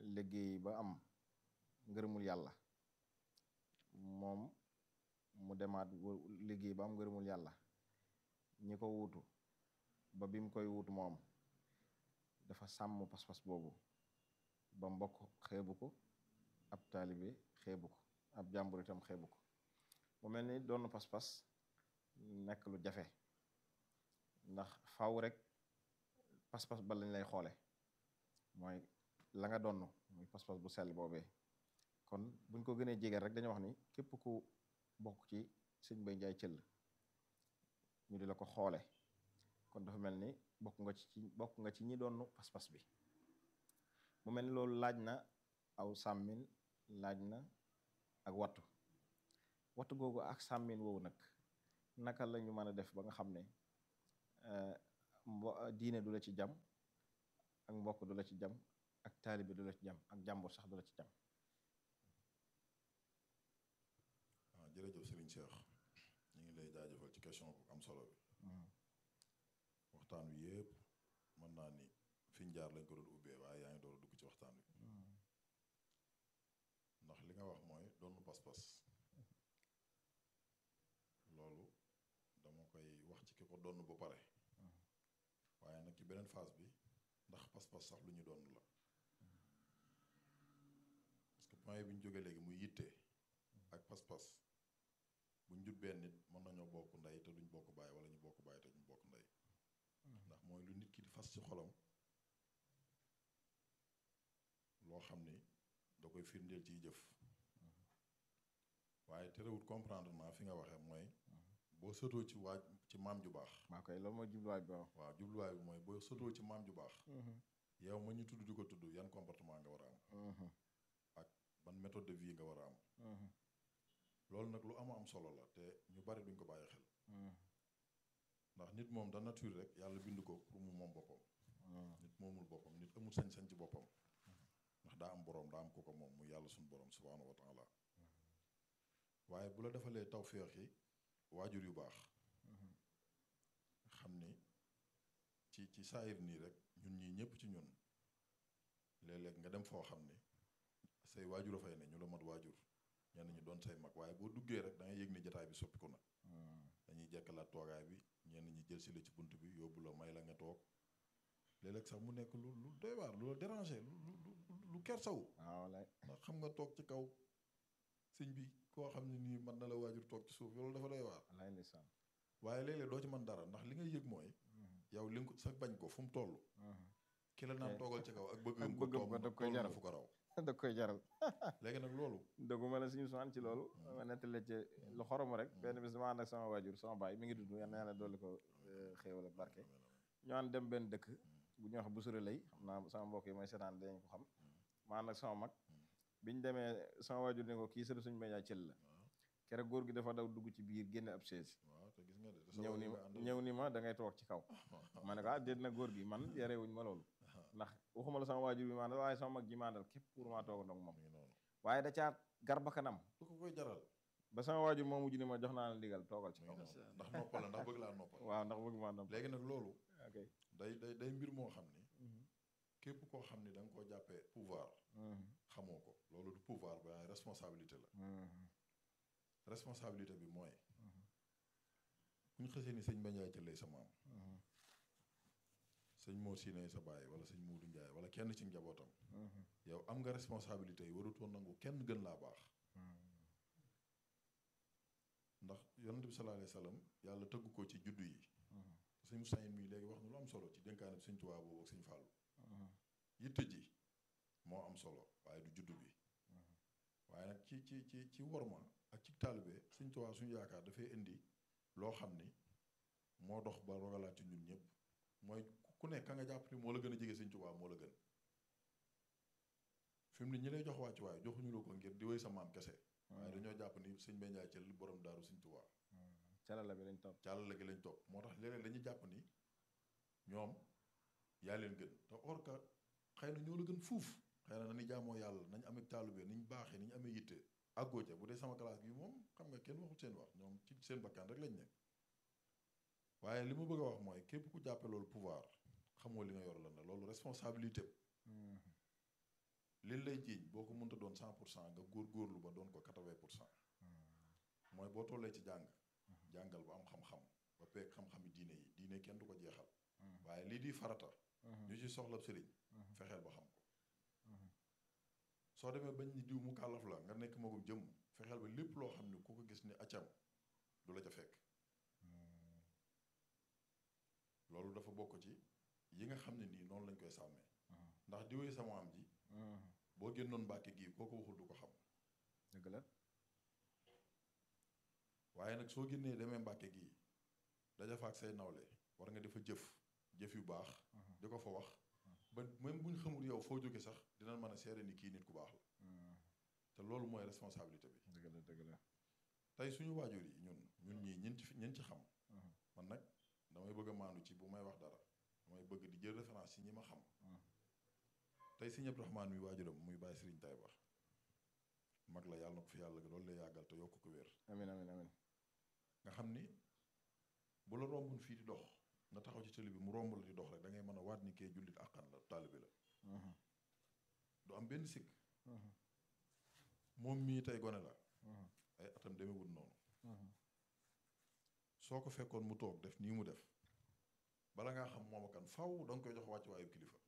liggéey ba am ngërëmul yàlla moom mu demaat liggéey ba am ngërëmul yàlla ñi ko wuutu ba bi mu koy wuutu moom dafa sàmm pas-pas boobu ba mbokk xeebu ko ab taalibe xeebu ko ab jàmbur itam xeebu ko mu mel ni doon pas-pas nekk lu jafe ndax faw rek pas-pas ba lañ lay xoole mooy la nga donn muy pas-pas bu sell boobee kon buñ ko gënee jege rek dañu wax ni képp ku bokk ci sëñ Mbay Njaay cëll ñu di la ko xoole kon dafa mel ni bokk nga ci bokk nga ci ñi doon pas-pas bi mu mel ni loolu laaj na aw sàmmin laaj na ak wattu wattu googu ak sàmmin woowu nag naka la ñu mën a def ba nga xam ne mbo diine du la ci jam ak mbokk du la ci jam ak taalibe du la ci jam ak jàmbur sax du la ci jam waaw jërëjëf Serigne Cheikh ñu ngi lay jaajëfal ci question bu am solo bi waxtaan wi yëpp mën naa ni fiñ jaar lañ ko doon ubbee waaye yaa ngi door a dugg ci waxtaan wi ndax li nga wax mooy doon pas-pas loolu dama koy wax ci ki ko donn ba pare waaye nag ci beneen phase bi ndax pas-pas sax lu ñu doon la parce que point bi ñu jógee léegi muy yitte ak pas-pas buñ jut benn nit mën nañoo bokk ndey te duñ bokk baay wala ñu bokk baay te duñ bokk ndey ndax mooy lu nit ki di fas ci xolam loo xam ni da koy firndeel ciy jëf waaye terewut comprendre naa fi nga waxee mooy boo sëtoo ci waaj ci maam ju baax maa koy loolu mooy jubluwaay bi waaw waaw jubluwaay bi mooy boo sëtoo ci maam ju baax yow ma ñu tudd di ko tudd yan comportement nga war a am ak ban méthode de vie nga war a am loolu nag lu ama am solo la te ñu bari duñ ko bàyyi xel ndax nit moom da nature rek yàlla bind ko pour mu moom boppam nit moomul boppam nit amul sañ-sañ ci boppam ndax daa am boroom daa am ko ko moom mu yàlla suñu boroom subhaanahu wa taala waaye bu la defalee tawféex yi waajur yu baax xam ni ci ci saayir nii rek ñun ñii ñëpp ci ñun léeg-léeg nga dem foo xam ni say waajur a fay ne ñu la mat waajur ñenn ñi doon say mag waaye boo duggee rek da ngay yëg ni jataay bi soppiku na dañuy jekkalaat toogaay bi ñenn ñi jël si la ci bunt bi yóbbu la may la nga toog léeg-léeg sax mu nekk lu lu doy waar lu la déranger lu lu lu kersaw waaw lay ndax xam nga toog ci kaw sëñ bi koo xam ne nii mën na la waajur toog ci suuf loolu dafa doy waar lay ndeysaan waaye léeg-léeg doo ci mën dara ndax li nga yëg mooy yow li nga ko sa bañ ko fu mu toll ki la naan toogal ci kaw ak bëgg ak ko bëggam toog ko da koy toll na jaral. fu ko raw da koy jaral léegi nag loolu dëgguma la suñu soxna ci loolu ma nettali ci lu xorom rek benn bis dama ànd ak sama waajur sama baay mi ngi dund yal na yàlla dolli ko xéewal ak barke ñu ànd dem benn dëkk bu ñuy wax bu sore lay xam naa sama mbokk yi mooy seetaan dañ ko xam ma ànd ak sama mag biñ demee sama waajur ne ko kii sëtu suñu mbéy cël la keroog góor gi dafa daw dugg ci biir génne ab chaise waaw te gis nga de te sa ñëw waajur ni nga ma àndal. ñëw ni ma da ngay toog ci kaw ma ne ko ah déet na góor gi man yarewuñ ma loolu ndax waxuma la sama waajur bi ma àndal waaye sama mag ji ma àndal képp pour maa toog ndox moom mi ngi noonu waaye da caa garba kanam lu ko koy jaral ba sama waajur moo mujj ni ma jox naa la ndigal toogal ci mi kaw ngi noonu ndax noppal la ndax bëgg laa noppal waaw ndax bëgg maa nopp léegi nag loolu ok day day day mbir moo xam ni képp koo xam ni da nga koo jàppee pouvoir xamoo ko loolu du pouvoir ba waaye responsabilité la responsabilité bi mooy bu ñu xësee ni sëñ Bandiaye Thiel lay sa maam sëñ Mor Sine sa baay wala sëñ Muudu Njaay wala kenn ci njabootam yow am nga responsabilité yi warutoo nangu kenn gën laa baax ndax yonent bi sallallahu alayhi wa sallam yàlla tëgg ko ci juddu yi sëñ Musaa mii léegi wax na lu am solo ci dénkaane bi sëñ Tuubaa boobu ak sëñ Fàllu yitte ji moo am solo waaye du juddu bi waaye nag ci ci ci ci worma ak ci taalibe sëñ Tuubaa suñu yaakaar dafay indi loo xam ni moo dox ba rogalaat ci ñun ñëpp mooy ku nekk ka nga jàpp ni moo la gën a jege sëñ Tuubaa moo la gën fi mu ne ñi lay jox wàccu waaye joxuñu la ko ngir di wéy sa maam kese waaye dañoo jàpp ni sëñ Bandiaye Thiel borom daaru sëñ Tuubaa calala bi lañ topp càllale gi lañ topp moo tax léeg-léeg dañuy jàpp ni ñoom yaa leen gën te or que xëy na ñoo la gën fuuf xëy na nañu jaamoo yàlla nañ amee taalube niñ baaxee niñ amee yitte àggoo ca bu dee sama classe gi moom xam nga kenn waxul seen wax ñoom ci seen bakkan rek lañ nekk waaye li ma bëgg a wax mooy képp ku jàppe loolu pouvoir xamoo li nga yor lan la loolu responsabilité liñ lay jiiñ boo ko mënta doon cent pour cent nga góorgóorlu ba doon ko quatre-vingt pour cent mooy boo tollee ci jàng jàngal ba am xam-xam ba peeg xam-xami diine yi diine kenn du ko jeexal waaye lii di farata ñu ci soxla sëriñ fexeel ba xam ko soo demee bañ ni diw mu kàllaf la nga nekk magum jëm fexeel ba lépp loo xam ne ku ko gis ni accam du la ca fekk loolu dafa bokk ci yi nga xam ne nii noonu lañ koy sàmmee ndax diwee sama am ji boo génnoon mbàkke gii koo ko waxul du ko xam dëgg la waaye nag soo génnee demee mbàkke gii daja fa ak say nawle war nga defa jëf jëf yu baax di ko fa wax ba même bu ñu xamul yow foo jóge sax dinañ mën a seere ni kii nit ku baax la te loolu mooy responsabilité bi dëgg la dëgg la tey suñu waajur yi ñun ñun ñii ñin ci ñin ci xam man nag damay bëgg a maandu ci bu may wax dara damay bëgg di jël référence ci ñi ma xam tey sëñ Abdourahmane mi waajuram muy bàyyi sëriñ tay ba mag la yàlla na ko fi yàlla loolu lay yàggal te yokk ko wér amin amin amin nga xam ni bu la rombun fii di dox nga taxaw ci télé bi mu romb la di dox rek da ngay mën a waat ni kee jullit àqan la taalibe la du am benn sikk moom mii tey gone la ay atam demewul noonu soo ko fekkoon mu toog def nii mu def bala ngaa xam moom kan faw da nga koy jox wàcc waayu kilifa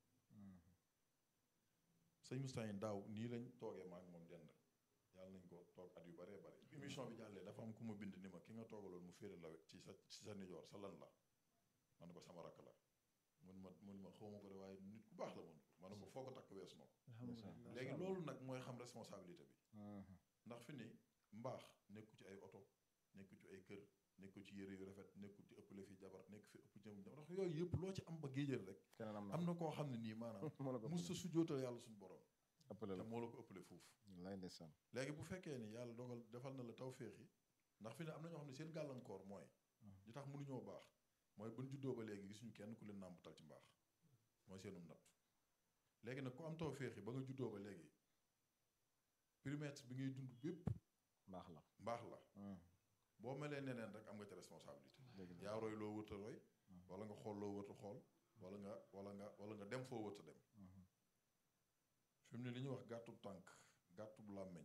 sëñ Moustapha daaw nii lañ toogee maak moom dend yàlla nañ ko toog at yu baree bari émission bi jàllee dafa am ku ma bind ni ma ki nga toogaloon mu féere la ci sa ci sa nijoor sa lan la ma ne ko sama rakk la mun ma mun ma xaw ma ko de waaye nit ku baax la mun ma ne ko foo ko takk weesu na ko alhamdulilah léegi loolu nag mooy xam responsabilité bi ndax fi ni mbaax nekku ci ay oto nekku ci ay kër nekku ci yére yu rafet nekku ci ëppale fi jabar nekk fi ëpp jëm jabar ndax yooyu yëpp loo ci am ba géejal rek keneen am na am na koo xam ne nii maanaam moo la ko mus sa sujjootal yàlla suñu borom ëppale te la moo la ko ëppale fuuf lay ndeysaan léegi bu fekkee ni yàlla dogal defal na la tawféex yi ndax fi ne am na ñoo xam ne seen gàllankoor mooy li tax mënuñoo baax mooy buñ juddoo ba léegi gisuñu kenn ku leen nàmpatal ci mbaax mooy seenum natt léegi nag ku am tawféex yi ba nga juddoo ba léegi périmètre bi ngay dund bépp baax la mbaax la boo melee neneen rek am nga ci responsabilité dëgg la yaa roy loo wërta roy wala nga xool loo wërta xool wala nga wala nga wala nga dem foo wërta dem fi mu ne li ñuy wax gàttub tànk gàttub làmmeñ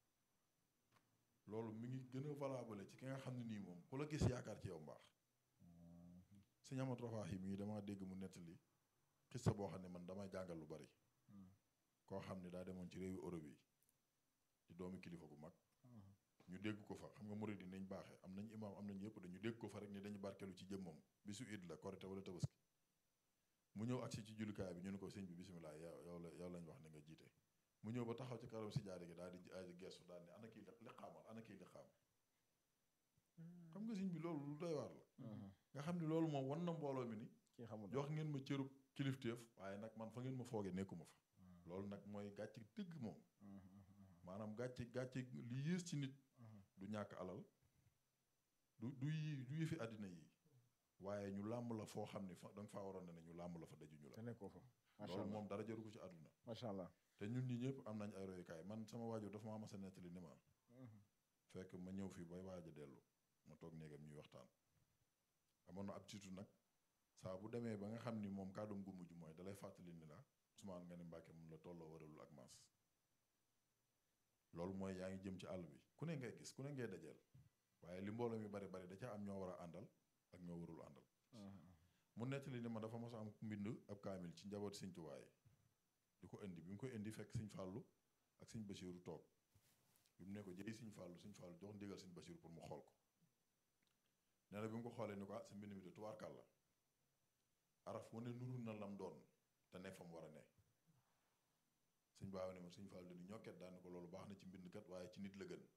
loolu mi ngi gën a valable ci ki nga xam ne nii moom ku la gis yaakaar ci yow mbaax sëñ Amadou Rafahi mii damaa dégg mu nettali xissa boo xam ne man damay jàngal lu bari koo xam ne daa demoon ci réewu Europe yi di doomi kilifa gu mag ñu dégg ko fa xam nga murid yi nañ baaxee am nañ imaam am nañ yëpp dañu dégg ko fa rek ni dañu barkelu ci jëmmam bisu iid la korite wala tabaski mu ñëw agsi ci jullikaay bi ñu ne ko sëñ bi bisimilah yow yow la yow lañ wax ne nga jiite mu ñëw ba taxaw ci karam si jaare gi daal di aji geestu daal ne ana kii li xaamal ana kii li xaam xam nga sëñ bi loolu lu doy waar la nga xam ne loolu moom wan na mbooloo mi ni kii xamul jox ngeen ma cërub kilifteef waaye nag man fa ngeen ma foogee nekkuma fa loolu nag mooy gàcc dëgg moom maanaam gàcc gàcc li yées ci nit du ñàkk alal du du yi du yëfi àddina yi waaye ñu làmb la foo xam ne fa da nga faa waroon ne ne ñu làmb la fa dajuñu te la nekkoo fa macha loolu allah moom dara jaru ko ci àdduna macha allah te ñun ñi ñëpp am nañ ay royukaay man sama waajur dafa ma mas a nettali ni ma fekk ma ñëw fii bay waaj a dellu ma toog néegam ñuy waxtaan amoon na ab tiitu nag saa bu demee ba nga xam ni moom kàddum gu mujj mooy dalay fàttali ni la Ousmane nga ne Mbàkke mun la tolloo waralul ak maas loolu mooy yaa ngi jëm ci àll bi ku ne ngay gis ku ne ngay dajeel waaye li mbooloo mi bari bari da ca am ñoo war a àndal ak ñoo warul àndal mu nettali ni ma dafa mos a am mbind ab kaamil ci njaboot sëñ Tuubaa yi di ko indi bi mu koy indi fekk sëñ Fàllu ak sëñ Basiiru toog bi mu ne ko jëy sëñ Fàllu sëñ Fàllu jox ndigal sëñ Basiiru pour mu xool ko nee na bi mu ko xoolee ni ko ah sa mbind mi de tubaarkàl la araf wane nuru na lam doon te ne fa mu war a ne sëñ baaw ne ma sëñ Fàllu dani ñokket daane ko loolu baax na ci mbind kat waaye ci nit la gën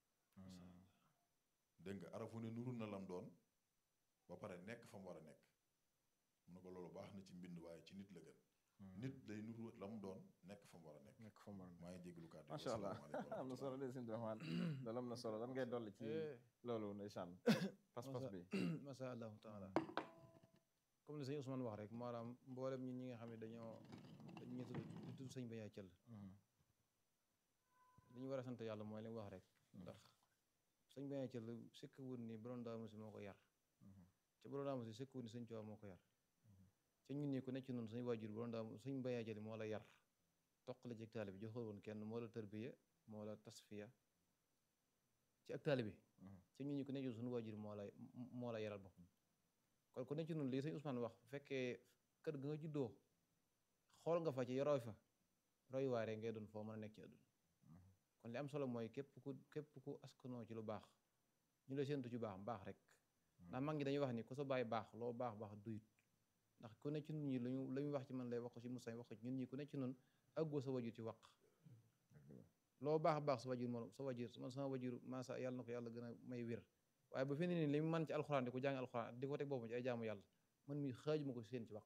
dégg nga araf wane nuru na lam doon ba pare nekk fa mu war a nekk mu ne ko loolu baax na ci mbind waaye ci nit la gën nit day nuru la mu doon nekk fa mu war a nekk nekk fa mu war a nekk. maa ngi jégalu kàddu gi, macha allah wasalaamaaleykum wa am na solo rahmatulah. de sëñ Abdourahmane loolu am na solo lan ngay dolli ci loolu ndeysaan pas-pas bi masha allahu taala comme li sëñ Ousmane wax rek maanaam mboolem ñun ñi nga xam ne dañoo dañuy tudd di tudd sëñ Baye Thiel li ñu war a sant yàlla mooy li mu wax rek ndax sëñ Baye Thiel sëkk wut ni borom daa musi moo ko yar te borom daa musi sëkk wut ni sëñ Tuubaa moo ko yar te ñun ñi ku nekk ci noonu suñu waajur borom daa sëñ Baye Thiel moo la yar toqale ci ak taalibe bi joxul woon kenn moo la tërbiya moo la tasfiya ci ak taalibe bi ci ñun ñi ku nekk ci suñu waajur moo la moo la yaral boppam kon ku nekk ci noonu lii sëñ Ousmane wax bu fekkee kër ga nga juddoo xool nga fa ci yoroo fa roy waare ngay doon foo mën a nekk ci àdduna kon li am solo mooy képp ku képp ku askanoo ci lu baax ñu la séentu ci baax baax rek ndax mag ñi dañuy wax ni ku sa bàyyi baax loo baax baax duyut ndax ku ne ci nun ñi lañu la ñu wax ci man lay wax ko ci Moussa wax ko ci ñun ñi ku ne ci nun àggoo sa wajur ci waq loo baax baax sa wajur moo sa wajur man sama wajur maasa yàlla na ko yàlla gën a may wér waaye ba fi ne nii li mu man ci alxuraan di ko jàng alxuraan di ko teg boppam ci ay jaamu yàlla man mi xaaju ma ko seen ci waq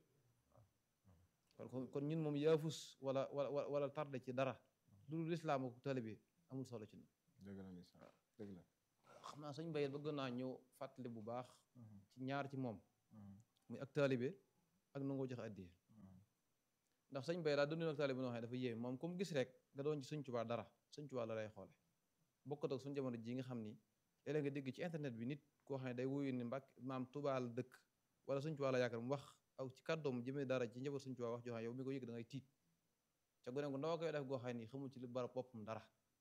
kon kon ñun moom yaafus wala wala wala tardé ci dara lu lislaam ak taalibe amul solo ci ñun dëgg la ndeysaan dëgg la xam naa sëñ Bayel bëgg naa ñëw fàttali bu baax ci ñaar ci moom muy ak taalibe ak nangoo joxe addiya ndax sëñ Bayel daa dundoon ak taalibe noo xam ne dafa yéeme moom comme gis rek nga doon ci Sëñ Tuubaa dara Sëñ Tuubaa la lay xoole bokkut ak suñu jamono ji nga xam ni léeg nga dégg ci internet bi nit koo xam ne day wuyu ni mbàkk maam Tuubaa la dëkk wala Sëñ Tuubaa la yaakaar mu wax aw ci kàddoom jëmee dara ci njaboot Sëñ Tuubaa wax joo xam yow mi ko yëg da ngay tiit ca gone gu ndaw a koy def goo xam ne xamul ci lu barab boppam dara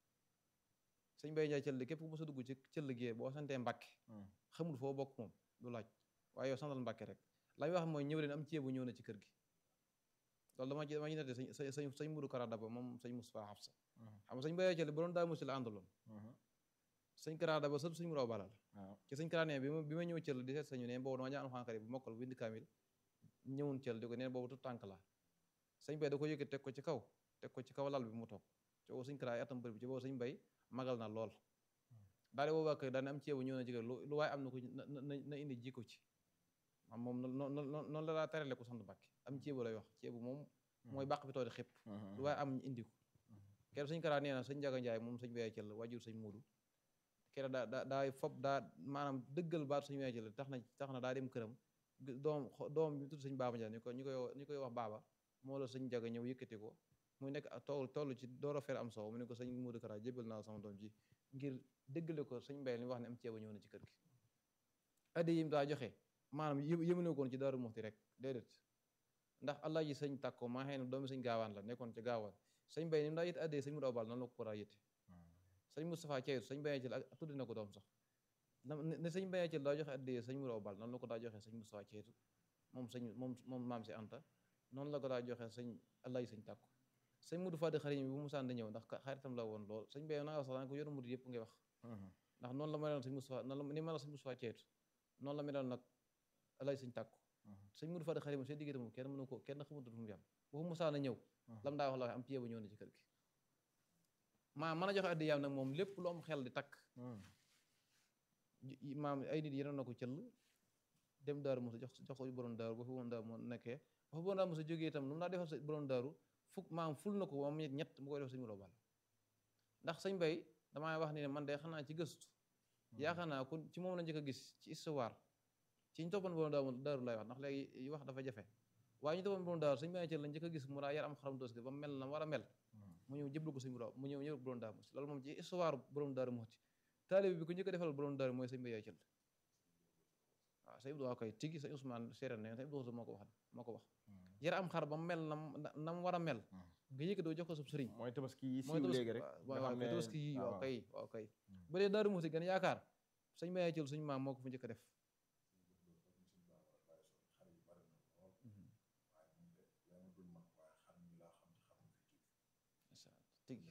sëñ Bay Njaay cëll képp ku mos a dugg ci cëll gee boo santee Mbàkke xamul foo bokk moom du laaj waaye yow santal Mbàkke rek la muy wax mooy ñëw leen am ceebu ñëw na ci kër gi loolu dama ci dama ci nette sañ sañ sañ Mudu Kara Daba moom sañ Mustafaa Xafsa xam nga sëñ Bay Njaay cëll bu doon daa musi la àndaloon sëñ Kara Daba sëtu sëñ Muraw Balal ci sëñ Kara nee bi ma bi ma ñëw cëll di seet sañu ne boobu dama jàng alxuraan karim bu mokkal bu bind kaamil ñëwun cëll di ko neen boobu tu tànk la sëñ Bay da ko yëkkati teg ko ci kaw teg ko ci kaw lal bi mu toog ci boobu sëñ Kara ay atam bëri bi ci boobu sëñ Bay magal na lool daal di woo waa kër daal ne am ceebu ñëw na ci kër lu waaye am na ko na na indi ji ko ci am moom noonu la laa terale ko sant Mbàkke am ceebu lay wax ceebu moom mooy bàq bi too di xëpp lu waaye am indi ko keroog sëñ Kara nee na sëñ Njaga Njaay moom sëñ Baye Cëll waajur sëñ Muudu keroog daa daa daay fob daa maanaam dëggal baat sëñ Baye Cëll tax na tax na daa dem këram doom doom bi tudd sëñ Baaba Njaay ñu ko ñu koy ñu koy wax baaba moo la sëñ Njaga ñëw yëkkati ko muy nekk toll toll ci door a fer am soow mu ne ko sëñ Muudu Kara jébal naa sama doom ji ngir déggale ko sëñ Mbay li wax ne am ceeba ñëw na ci kër gi addi yim daa joxe maanaam yëmune koon ci Daaru Muxti rek déedéet ndax allah ji sëñ tàkko maa xëy na doomi sëñ gaawaan la nekkoon ci gaawaan sëñ Mbay ni mu daa yëtte addee sëñ Mudu Abal noonu la ko ko daa yëtte sëñ Moustapha Ceytu sëñ Mbay Cël ak tuddi na ko doom sax ne sëñ Mbay Cël daa joxe addee sëñ Mudu Abal noonu la ko daa joxe sëñ Moustapha Ceytu moom sëñ moom moom maam si Anta noonu la ko daa joxe sëñ allah ji sëñ tàkko sëñ Mudu Fadi xarit bi bu mu sànd ñëw ndax xaritam la woon lool sëñ Mbay naa wax sax daan ko yor murid yëpp ngay wax ndax noonu la meloon sëñ Moustapha noonu la ni meloon sëñ Moustapha Ceytu noonu la meloon nag alay sëñ tàkku sëñ Mudu Fadi xarit moom seen diggante moom kenn mënu ko kenn xamutul fu mu yam bu mu musaana ñëw lam daa wax la am pied ba ñëw na ci kër gi maa mën a joxe addi yaam nag moom lépp lu am xel di takk maam ay nit yenoon na ko cëll dem daaru mosa jox jox ko borom daaru ba fa borom daaru moo nekkee ba fa borom daaru mosa jógee itam lu mu daa defal sa borom daaru fukk maam ful na ko moom ñett mu koy def sëñ Mudu Bal ndax sëñ Bay damaa wax ni ne man de xanaa ci gëstu yaakaar naa kon ci moom la njëkk a gis ci histoire ci ñu toppoon borom daaru lay wax ndax léegi wax dafa jafe waaye ñu toppoon borom daaru sëñ Bay Cëll la njëkk a gis mu daa yar am xaram doos ba mel na war a mel mu ñëw jëblu ko sëñ Mudu mu ñëw ñëw borom daaru loolu moom ci histoire borom daaru Muxti taalibe bi ko njëkk a defal borom daaru mooy sëñ Bay Cëll waaw sëñ Abdou koy tigi sëñ Ousmane séeréer ne sëñ Abdou moo ko wax moo ko wax yar am xar ba mel na na mu war a mel nga yëkk doo jox ko sub sëriñ mooy tabaski yi siiw léegi rek waaw waaw kay tabaski yi waaw kay waaw kay bu dee daaru Muxti gën yaakaar sëñ Bay Cëll suñu maam moo ko fa njëkk a def tigi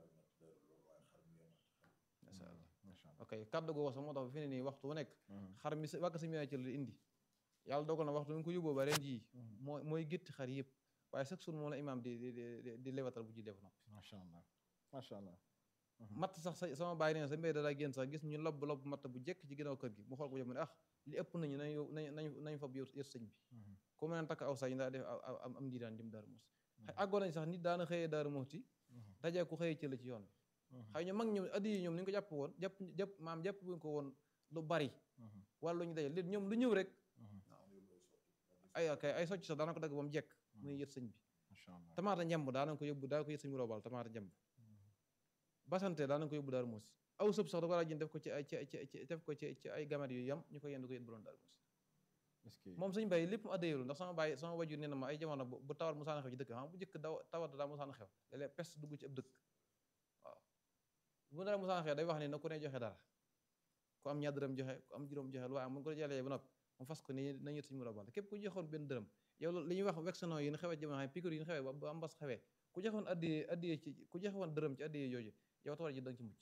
ok kaddu googu sax moo tax fi ne nii waxtu wu nekk xar mi wàkk sëñ Bay Cëll di indi yàlla dogal na waxtu mu ko yóbboo ba ren jii moo mooy gétti xar yëpp waaye chaque jour moom la imaam di di di lewatal bu ji def noppi macha allah macha allah matt sax sa sama bàyyi nee sa mbéy da daa génn sax gis ñu lobb lobb matt bu jekk ci ginnaaw kër gi mu xool ko jëm ne ah li ëpp nañu nañ nañ nañ nañ fab yër sëñ bi ku mën a takk aw sañ daa def am am ndiiraan jëm Daaru Muxti àggoon nañ sax nit daana xëyee Daaru Muxti dajee ku xëyee cëll ci yoon bi xëy ñu mag ñoom addi yi ñoom ni ñu ko jàpp woon jàpp jàpp maam jàpp buñ ko woon lu bari wala lu ñu daje léegi ñoom lu ñëw rek ay ok ay socc sax daana ko dagg ba mu jekk muy yët sëñ bi tamaata njamb daana ko yóbbu daana ko yët sëñ bi roobal tamaata njamb basante daana ko yóbbu Daaru Muxti aw sëb sax da ko daa jënd def ko ci ay ci def ko ci ci ay gamet yu yam ñu ko yend ko yët bu doon Daaru Muxti est-ce que moom sëñ Mbay lépp mu addayeelu ndax sama bàyyi sama wajur nee na ma ay jamono bu bu tawat musaana xew ci dëkk xam bu njëkk daw tawat daa musaana xew léeg-léeg peste dugg ci ab dëkk waaw bu dara musaana xew day wax ne na ku ne joxe dara ku am ñaar dërëm joxe ku am juróom joxe lu waaye mu ko jëlee ba noppi mu fas ko ni nañu suñu mën a bal képp ku joxoon benn dërëm yow loolu li ñuy wax vaccinon yi ñu xewee jamono xam piqûre yi ñu xewee ba ba mbas xewee ku joxoon addiye addiye ci ku joxewoon dërëm ci addiye jooju yow tawat ji da nga ci mucc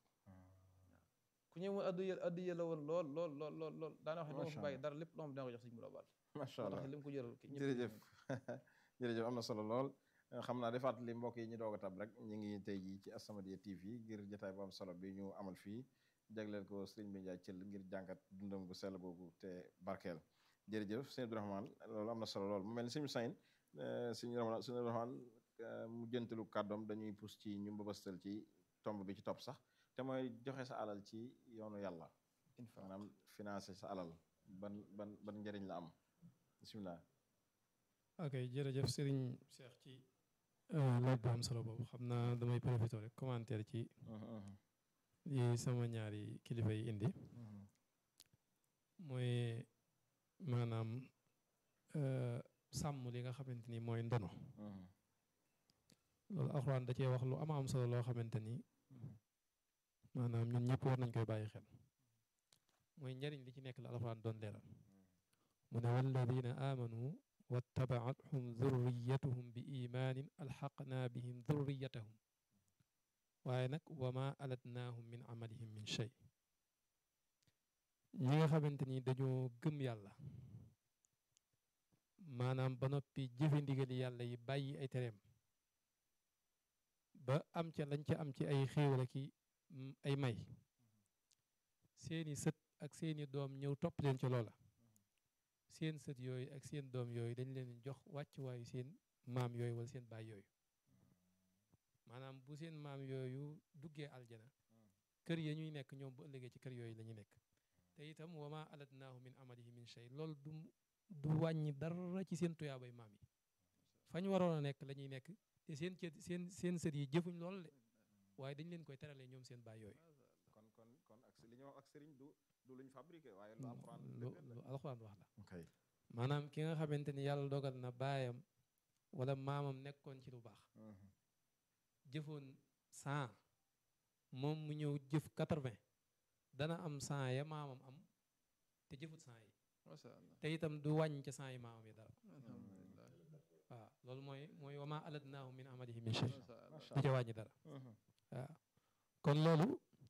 ku ñëw mu addiye addiye la woon lool lool lool lool lool daana wax ne dama Macha fi bàyyi dara lépp loo xam dina ko jox suñu mën a bal macha moo allah tax li mu ko jëral ki ñëpp jërëjëf jërëjëf am na solo lool xam naa defaat li mbokk yi ñu doog a tab rek ñu ngi tey jii ci As-Samadiyya TV ngir jotaay bu am solo bi ñu amal fii jagleel ko Serigne Mbaye Ndiaye Thiel ngir jàngat dundam gu sell googu te barkeel jërëjëf sëñ Abdourahmane loolu am na solo lool mu mel ni suñu sayn suñu Rahman suñu Abdourahmane mu jëntalu kàddoom dañuy pus ci ñu mbëbëstal ci tomb bi ci topp sax te mooy joxe sa alal ci yoonu yàlla infaq maanaam financé sa alal ban ban ban njëriñ la am bisimilah. ok jërëjëf Serigne Cheikh ci laaj bu am solo boobu xam naa damay profité rek commentaire ci li sama ñaari kilifa yi indi mooy maanaam sàmm li nga xamante ni mooy ndono loolu alxuraan da cee wax lu ama am solo loo xamante ni maanaam ñun ñëpp war nañ koy bàyyi xel mooy njariñ li ci nekk la alxuraan doon leeral mu ne walladina amanu wattabacathum dhurriyatuhum bi imaanin alxaqnaa bihim dhurriyatahum waaye nag wa ma alatnaahum min amalihim min shay ñi nga xamante ni dañoo gëm yàlla maanaam ba noppi jëfe ndigali yàlla yi bàyyi ay tereem ba am ca lañ ca am ci ay xéewal ki ay may seeni sët ak seeni doom ñëw topp leen ca loola seen sët yooyu ak seen doom yooyu dañ leen jox wàccuwaayu seen maam yooyu wala seen baay yooyu maanaam bu seen maam yooyu duggee aljana kër ya ñuy nekk ñoom bu ëllëgee ci kër yooyu la ñuy nekk te itam wa ma alatnaahu min amalihi min shay loolu du du wàññi dara ci seen tuyaabay maam yi fañ waroon a nekk la ñuy nekk te seen cë seen seen sët yi jëfuñ lool de waaye dañ leen koy teralee ñoom seen baay yooyu kon kon kon ak li ñuy wax ak sëriñ du du luñ fabriqué waaye lu alxuraan lu lu alxuraan wax la ok maanaam ki nga xamante ni yàlla dogal na baayam wala maamam nekkoon ci lu baax jëfoon cent moom mu ñëw jëf quatre-vingt dana am cent ya maamam am te jëfut cent yi masha Allah te itam du wàññ ca cent yi maamam yi dara alhamdulillah waaw loolu mooy mooy wa ma alatnaahu min amalihi min shay masha Allah macha du ca wàññi dara waaw kon loolu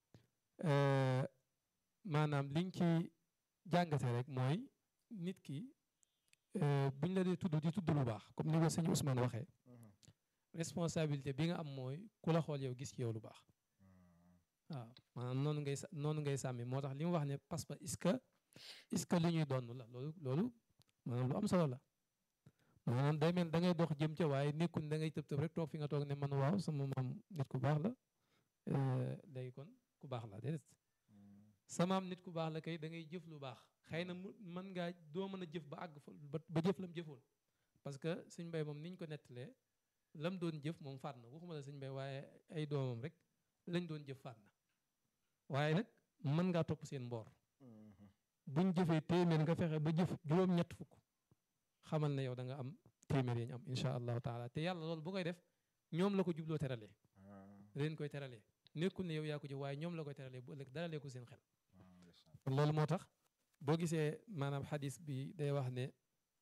maanaam liñ ci jàngate rek mooy nit ki buñ la dee tudd di tudd lu baax comme ni ko sëñ Ousmane waxee responsabilité bi nga am mooy ku la xool yow gis ci yow lu baax waaw maanaam noonu ngay sa noonu ngay sàmmi moo tax li mu wax ne parce que est-ce que est-ce que li ñuy donn la loolu loolu maanaam lu am solo la maanaam day mel da ngay dox jëm ca waaye nekkul da ngay tëb tëb rek toog fi nga toog ne man waaw sama maam nit ku baax la léegi kon ku baax la déedéet sama am nit ku baax la kay da ngay jëf lu baax xëy na mu mën ngaa doo mën a jëf ba àgg fa ba jëf lam jëfoon parce que suñ mbay moom niñ ko nettalee lam doon jëf moom faat na waxuma la suñ mbay waaye ay doomam rek lañ doon jëf faat na waaye nag mën ngaa topp seen mboor buñ jëfee téeméer nga fexe ba jëf juróom-ñett fukk xamal ne yow da nga am téeméer yi ñu am incha allahu taala te yàlla loolu bu koy def ñoom la ko jubloo teralee leen koy teralee nekkul ne yow yaa ko jëf waaye ñoom la koy teralee bu ëllëg daralee ko seen xel kon loolu moo tax boo gisee maanaam xadis bi day wax ne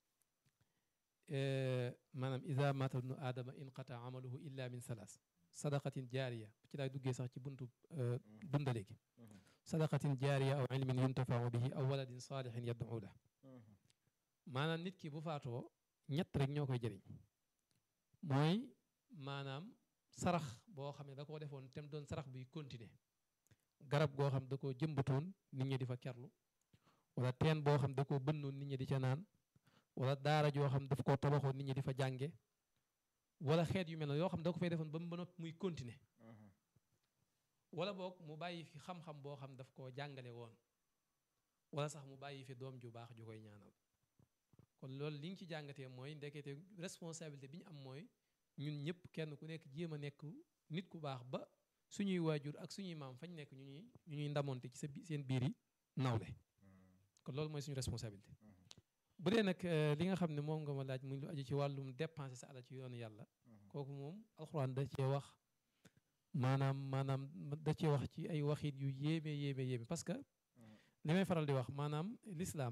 maanaam ida mata ibnu aadama inqata amaluhu illa min salaas sadaqatin jaariya ci laay duggee sax ci buntu dundale gi sadaqatin jaariya aw ilmin yuntafau bihi aw waladin saalixin yad'u la maanaam nit ki bu faatoo ñett rek ñoo koy jëriñ mooy maanaam sarax boo xam ne da koo defoon tem doon sarax buy continuer garab goo xam da koo jëmbatoon nit ñi di fa kerlu wala teen boo xam da koo bënnoon nit ñi di ca naan wala daara joo xam daf koo tabaxoon nit ñi di fa jànge wala xeet yu mel ne yoo xam da ko fay defoon ba mu ba noppi muy continuer wala boog mu bàyyi fi xam-xam boo xam daf koo jàngale woon wala sax mu bàyyi fi doom ju baax ju koy ñaanal kon loolu li nga ci jàngatee mooy ndekete responsabilité bi ñu am mooy ñun ñëpp kenn ku nekk jéem a nekk nit ku baax ba suñuy waajur ak suñuy maam fañ nekk ñu ñuy ñu ñuy ndamonte ci sa seen biir yi nawle kon loolu mooy suñu responsabilité bu dee nag li nga xam ne moom nga ma laaj muy lu aju ci wàllum dépenser sa alal ci yoonu yàlla kooku moom alxuraan da cee wax maanaam maanaam da cee wax ci ay waxit yu yéeme yéeme yéeme parce que li may faral di wax maanaam lislaam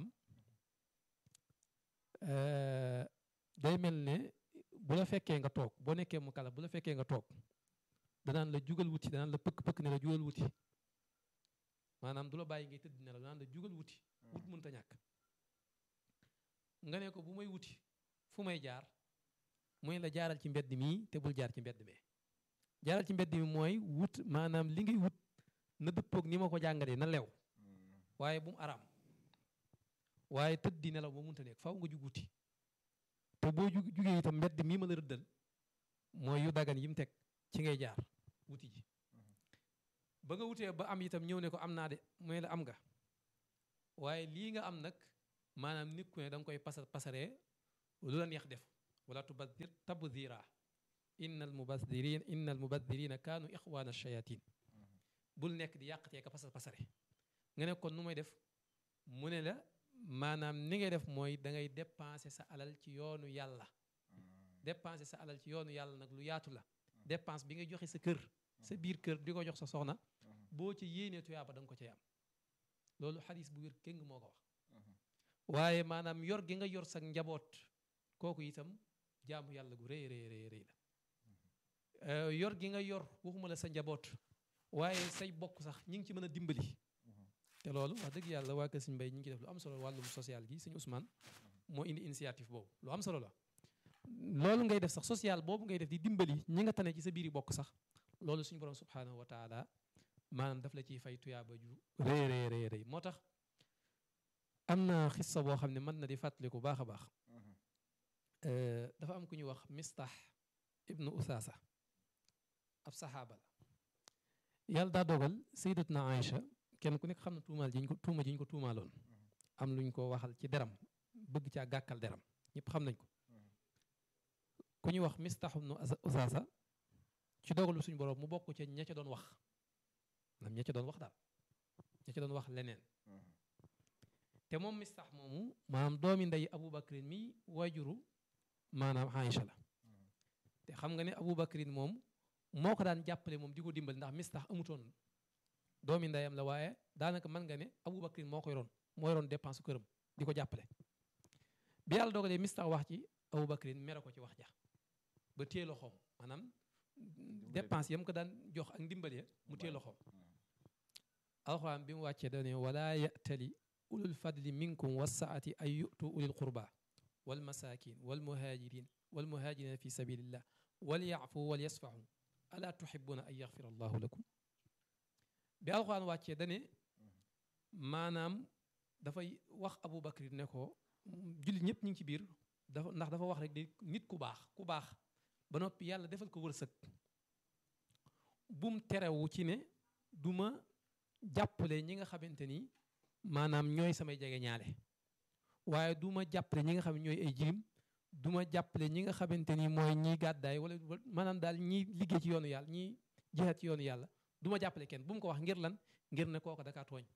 day mel ne bu la fekkee nga toog boo nekkee mu kala bu la fekkee nga toog danaan la jugal wuti danaan la pëkk pëkk ne la jugal wuti maanaam du la bàyyi ngay tëdd ne la danaan la jugal wuti wut mënta ñàkk nga ne ko bu may wuti fu may jaar mooy la jaaral ci mbedd mii te bul jaar ci mbedd mee jaaral ci mbedd mi mooy wut maanaam li ngay wut na dëppoog ni ma ko jàngalee na lew waaye bu mu araam waaye tëdd di nelaw ba munta nekk faw nga jug wuti te boo jug jugee itam mbedd mii ma la rëddal mooy yu dagan yi mu teg ci ngay jaar wuti ji ba nga wutee ba am itam ñëw ne ko am naa de mooy la am nga waaye lii nga am nag maanaam nit ku ne da nga koy pasar pasaree lu la neex def wala tubadir tabdira inna al mubadirin inna al mubadirina kaanu ixwaana shayatin bul nekk di yàqatee ka pasar pasare nga ne kon nu may def mu ne la maanaam ni ngay def mooy da ngay dépenser sa alal ci yoonu yàlla dépenser sa alal ci yoonu yàlla nag lu yaatu la dépense bi ngay joxe sa kër sa biir kër di ko jox sa soxna boo ci yéenee tuyaaba da nga ko cay am loolu xadis bu wér kéng moo ko wax waaye maanaam yor gi nga yor sa njaboot kooku itam jaamu yàlla gu rëy rëy rëy rëy la yor gi nga yor waxuma la sa njaboot waaye say bokk sax ñi ngi ci mën a dimbali te loolu wax dëgg yàlla waa kër Sëñ Mbay ñi ngi ci def lu am solo wàllum social gi Sëñ Ousmane moo indi initiative boobu lu am solo la loolu ngay def sax social boobu ngay def di dimbali ñi nga tane ci sa biiri bokk sax loolu suñu borom subhaanahu wa taala maanaam daf la ciy fay tuyaaba ju rëy rëy rëy rëy moo tax am na xissa boo xam ne mën na di fàttaliku baax a baax dafa am ku ñuy wax mistax ibnu usaasa ab saxaaba la yàlla daa dogal sayyidatna Aïcha kenn ku nekk xam na tuumaal ji ñu ko tuuma ji ñu ko tuumaaloon am lu ñu ko waxal ci deram bëgg caa gàkkal deram ñëpp xam nañ ko ku ñuy wax mistax ibnu usaasa ci dogalu suñu borom mu bokk ca ña ca doon wax nam ña ca doon wax daal ña ca doon wax leneen te moom mistax moomu maanaam doomi ndey Abubakrin mi waajuru maanaam Aïcha la te xam nga ne Abubakrin moom moo ko daan jàppale moom di ko dimbali ndax mistax amutoon doomi ndeyam la waaye daanaka mën nga ne Abubakrin moo ko yoroon moo yoroon dépense këram di ko jàppale bi yàlla dogalee mistax wax ci Abubakrin mere ko ci wax ja ba téye loxoom maanaam dépense yam ko daan jox ak ndimbali mu téye loxoom alxuraan bi mu wàccee dane wala ya'tali ulul fadli minkum wassaati ay yu'tu ulil qurba wal masakin wal muhajirin wal muhajirina fi sabilillah wal ya'fu wal yasfahu ala tuhibbuna an yaghfira allahu lakum bi alxuraan wàccee dane maanaam dafay wax Abu Bakr ne ko jullit ñëpp ñu ngi ci biir dafa ndax dafa wax rek di nit ku baax ku baax ba noppi yàlla defal ko wërsëg bum terewu ci ne du ma jàppale ñi nga xamante ni maanaam ñooy samay jege ñaale waaye du ma jàppale ñi nga xam ne ñooy ay jirim du ma jàppale ñi nga xamante ni mooy ñiy gàddaay wala maanaam daal ñiy liggéey ci yoonu yàlla ñiy jihaat ci yoonu yàlla du ma jàppale kenn bu mu ko wax ngir lan ngir ne kooka dakaa tooñ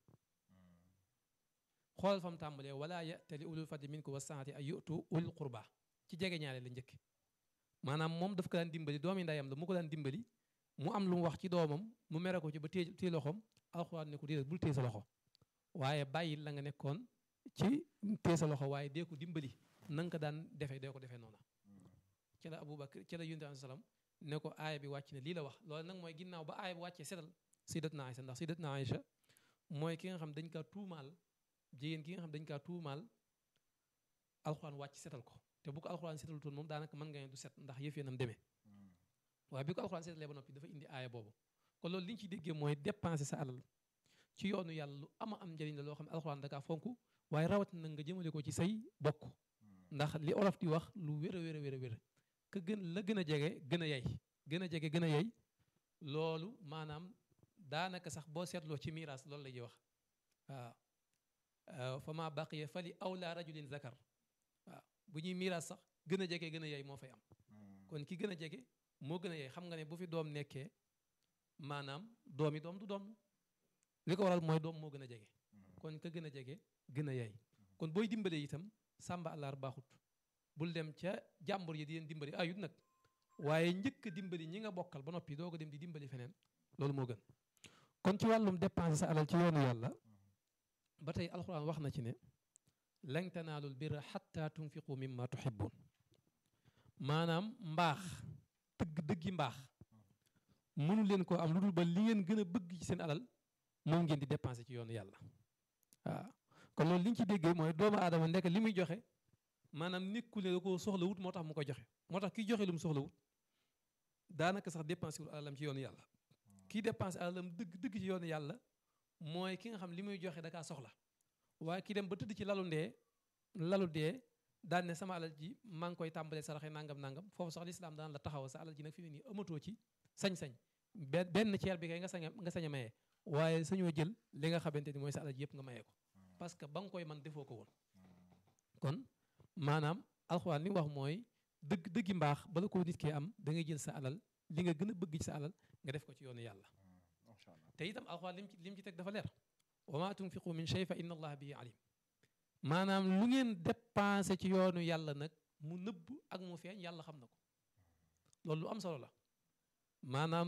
xoolal fam tàmbalee wala ya'tali ulul fadli minkum wassaati ay yu'tu ulul qurba ci jege ñaale la njëkk maanaam moom daf ko daan dimbali doomi ndeyam la mu ko daan dimbali mu am lu mu wax ci doomam mu mere ko ci ba téye téye loxoom alxuraan ne ko déedéet bul téye sa loxo waaye bàyyi la nga nekkoon ci téye sa loxo waaye dee ko dimbali na nga ko daan defee dee ko defee noona ci la Abubakar ci la yonent bi salaam ne ko aaya bi wàcc ne lii la wax loolu nag mooy ginnaaw ba aaya bi wàccee setal sayyidatna Aïcha ndax sayyidatna Aïcha mooy ki nga xam dañ kaa tuumaal jigéen ki nga xam dañ kaa tuumaal alxuraan wàcc setal ko te bu ko alxuraan setalu toon moom daanaka mën nga ne du set ndax yëf nam demee waaye bi ko alxuraan setalee ba noppi dafa indi aaya boobu kon loolu li ñu ciy déggee mooy dépenser sa alal ci yoonu yàlla lu ama am njëriñ la loo xam ne alxuraan dakaa fonk waaye rawat na nga jëmale ko ci say bokk ndax li olof di wax lu wér a wér a wér a wér ka gën la gën a jege gën a yey gën a jege gën a yey loolu maanaam daanaka sax boo seetloo ci miiras loolu la ñuy wax waaw fa ma baqiya fali awla rajulin zakar waaw bu ñuy miiras sax gën a jege gën a yey moo fay am kon ki gën a jege moo gën a yey xam nga ne bu fi doom nekkee maanaam doomi doom du doom li ko waral mooy doom moo gën a jege kon ka gën a jege gën a yey kon booy dimbale itam sàmba àllaar baaxut bul dem ca jàmbur yi di leen dimbali ayut nag waaye njëkk a dimbali ñi nga bokkal ba noppi doo ko dem di dimbali feneen loolu moo gën kon ci wàllum dépenser sa alal ci yoonu yàlla ba tey alxuraan wax na ci ne lan tanaalul birra xatta tunfiqu mimma tuhibbun maanaam mbaax dëgg dëggi mbaax mënu leen koo am lu dul ba li ngeen gën a bëgg ci seen alal moom ngeen di dépenser ci yoonu yàlla waaw kon loolu li ñu ci déggee mooy doomu aadama nekk li muy joxe maanaam nekkul ne da koo soxla wut moo tax mu ko joxe moo tax kiy joxe lu mu soxla wut daanaka sax dépensé wul alalam ci yoonu yàlla kii dépensé alalam dëgg dëgg ci yoonu yàlla mooy ki nga xam li muy joxe da kaa soxla waaye ki dem ba tëdd ci lalu ndee lalu dee daan ne sama alal ji maa ngi koy tàmbalee saraxe nangam nangam foofu sax lislaam daan la taxaw sa alal ji nag fi mu nii amatoo ci sañ-sañ benn benn ceer bi kay nga sañ nga sañ a maye waaye sañoo jël li nga xamante ni mooy sa alal ji yëpp nga mayee ko parce que ba nga koy man defoo ko woon kon maanaam alxuraan li mu wax mooy dëgg dëggi mbaax bala koo nit kee am da ngay jël sa alal li nga gën a bëgg ci sa alal nga def ko ci yoonu yàlla macha allah te itam alxuraan lim ci lim ci teg dafa leer wa ma tunfiqu min shay fa inna allaha bihi alim maanaam lu ngeen dépensé ci yoonu yàlla nag mu nëbb ak mu feeñ yàlla xam na ko loolu lu am solo la maanaam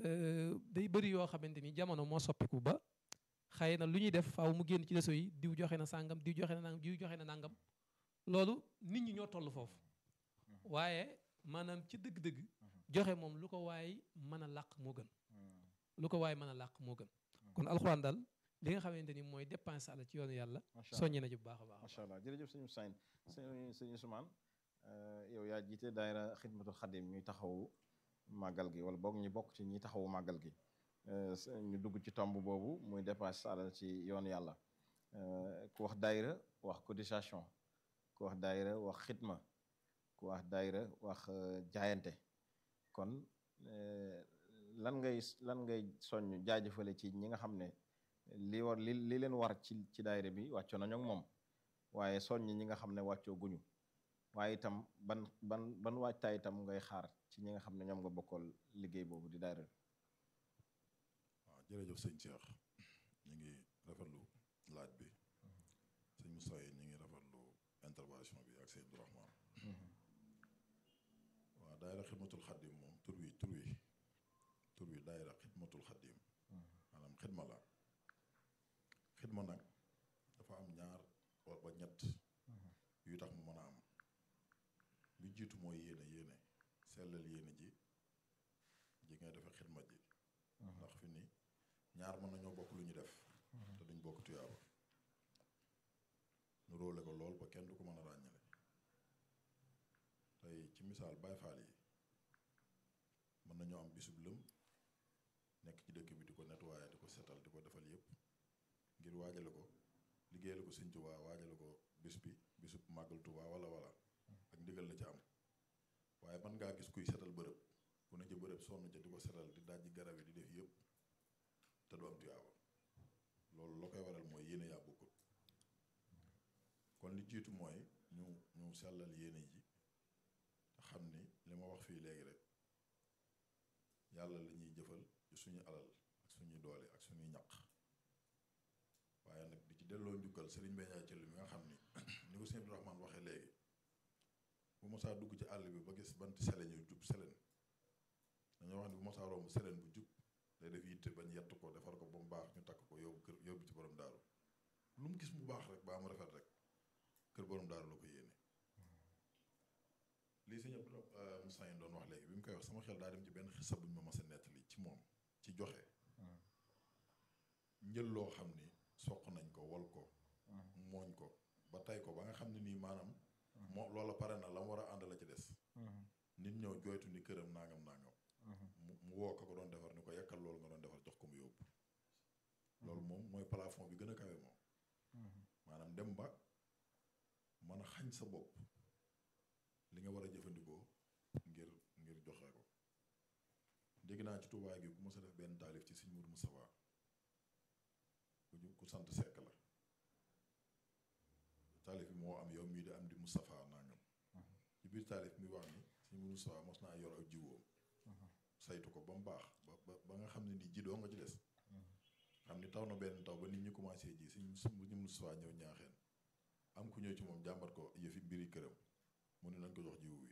day bëri yoo xamante ni jamono moo soppiku ba xëy na lu ñuy def faaw mu génn ci réseau yi diw joxe na sàngam diw joxe na nangam diw joxe na nangam loolu nit ñi ñoo toll foofu waaye maanaam ci dëgg-dëgg joxe moom lu ko waay mën a làq moo gën lu ko waay mën a làq moo gën kon alxuraan daal li nga xamante ni mooy dépense àlla ci yoonu yàlla macha allah soññe na ci bu baax a baax macha allah jërëjëf sëñ Sayn sëñ sëñ Ousmane yow yaa jiite daayira xidmatul xadim ñuy taxawu màggal gi wala boog ñu bokk ci ñi taxawu màggal gi ñu dugg ci tomb boobu muy dépense alal ci yoonu yàlla ku wax daayira wax cotisation ku wax daayira wax xidma ku wax daayira wax jaayante kon lan ngay lan ngay soññ jaajëfale ci ñi nga xam ne li war li li leen war ci ci daayira bi wàccoo nañu ak moom waaye soññ ñi nga xam ne wàccoo guñu waaye itam ban ban ban waajtaay itam ngay xaar ci ñi nga xam ne ñoom nga bokkool liggéey boobu di daayira bi waaw jërëjëf sëñ Cheikh ñu ngi rafetlu laaj bi sëñ Moussa yi ñu ngi rafetlu intervention bi ak sëñ Abdourahman waaw daayira xidmatul xaddim moom tur wi tur wi tur wi daayira xidmatul xaddim maanaam xidma la xidma nag dafa am ñaar wa ba ñett yu tax mu mën a am bi jiitu mooy yéene yéene sellal yéene ji ji ngay defe xidma ji ndax fi ni ñaar mën nañoo bokk lu ñu def te duñ bokk tuyaaba nu róole ko lool ba kenn du ko mën a ràññale tey ci misaal Baay Faal yi mën nañoo am bisub lëm nekk ci dëkk bi di ko nettoyer di ko setal di ko defal yépp ngir waajale ko liggéeyal ko Sëñ Tuubaa waajale ko bis bi bisub màggal Tuubaa wala wala ak ndigal la ci am waaye man ngaa gis kuy setal bërëb ku ne ci bërëb sonn ca di ko setal di dajji garab yi di def yépp te du am tuyaaba loolu la koy waral mooy yéene yaa bokkut kon li jiitu mooy ñu ñu sellal yéene ji te xam ni li ma wax fii léegi rek yàlla la ñuy jëfal ci suñu alal ak suñuy doole ak suñuy ñaq waaye nag di ci delloo njukkal Serigne Mbaye Ndiaye Thiel mi nga xam ni ni ko sëñ Abdourahmane waxee léegi bu mosaa dugg ci àll bi ba gis banti selen yu jub selen dañoo wax ni bu mosaa romb selen bu jub day def yitte bañ yett ko defar ko ba mu baax ñu takk ko yóbbu kër yóbbu ci borom daaru lu mu gis mu baax rek baa mu rafet rek kër borom daaru la ko yéene lii sëñ Abdou Moussa yi doon wax léegi bi mu koy wax sama xel daa dem ci benn xisa buñ ma mas a nettali ci moom ci joxe njël loo xam ni soq nañ ko wol ko mooñ ko ba tay ko ba nga xam ne nii maanaam moo loola pare na la mu war a ànd la ci des nit ñëw jooytu ni këram nangam nangam mu mu woo ko ko doon defar ni ko yekkal loolu nga doon defar jox ko mu yóbbu loolu moom mooy plafond bi gën a kawe moom maanaam dem ba mën a xañ sa bopp li nga war a jëfandikoo ngir ngir joxe ko dégg naa ci tubaay gi ku mos a def benn taalif ci Sëñ Mourou Moustapha ku ñu ku sant sekk la taalif bi moo am yow mii di am di Moustapha nangam ci biir taalif mi wax ni Sëñ Mourou Moustapha mos naa yor ak jiwoom saytu ko ba mu baax ba ba ba nga xam ne ni ji doo nga ci des xam ni taw na benn taw ba nit ñi commencé ji Sëñ Mourou Moustapha ñëw ñaaxeen am ku ñëw ci moom jàmbat ko yëfi mbiri këram mu ne nañ ko jox jiwu wi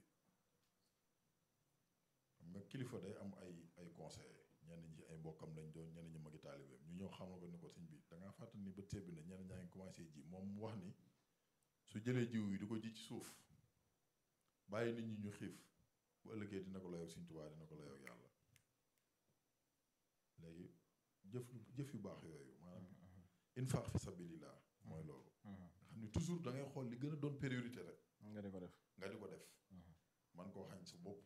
xam nga kilifa day am ay ay conseil ñenn ñi ay mbokkam lañ doon ñenn ñi magi taalibeem ñu ñëw xamal ko ni ko sëñ bi da ngaa fàttali ni ba tebbi na ñenn ñaa ngi commencé ji moom mu wax ni su jëlee jiw yi di ko ji ci suuf bàyyi nit ñi ñu xiif bu ëllëgee dina ko layoog Sëñ Tuubaa dina ko layoog yàlla léegi jëf jëf yu baax yooyu maanaam infaq fi sabilillah mooy loolu nga xam ni toujours da ngay xool li gën a doon priorité rek nga di ko def nga di ko def man koo xañ sa bopp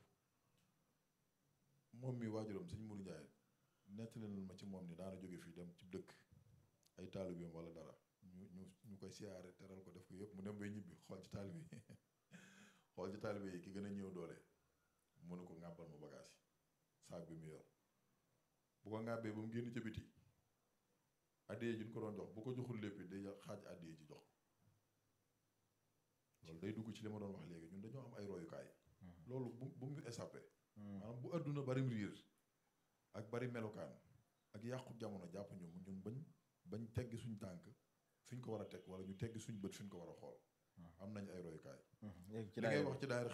moom mi waajuram sëñ Mourou Ndiaye nettali na ma ci moom ni daana jóge fii dem ci dëkk ay taalibeem wala dara ñu ñu ñu koy siyaare teral ko def ko yëpp mu dem bay ñibbi xool ci taalibe yi xool ci taalibe yi ki gën a ñëw doole mu ne ko ŋàbbal ma bagage yi saag bi mu yor bu ko ŋàbbee ba mu génn ca biti addiyee ji ñu ko doon jox bu ko joxul lépp day xaaj addiyee ji jox ko loolu day dugg ci li ma doon wax léegi ñun dañoo am ay royukaay loolu bu bu mu échappé maanaam bu àdduna bari riir ak bari melokaan ak yàqu jamono jàpp ñu ñun bañ bañ teggi suñ tànk fi ñu ko war a teg wala ñu teggi suñ bët fi ñu ko war a xool am nañ ay royukaay léegi ci li ngay daayira wax ci daayira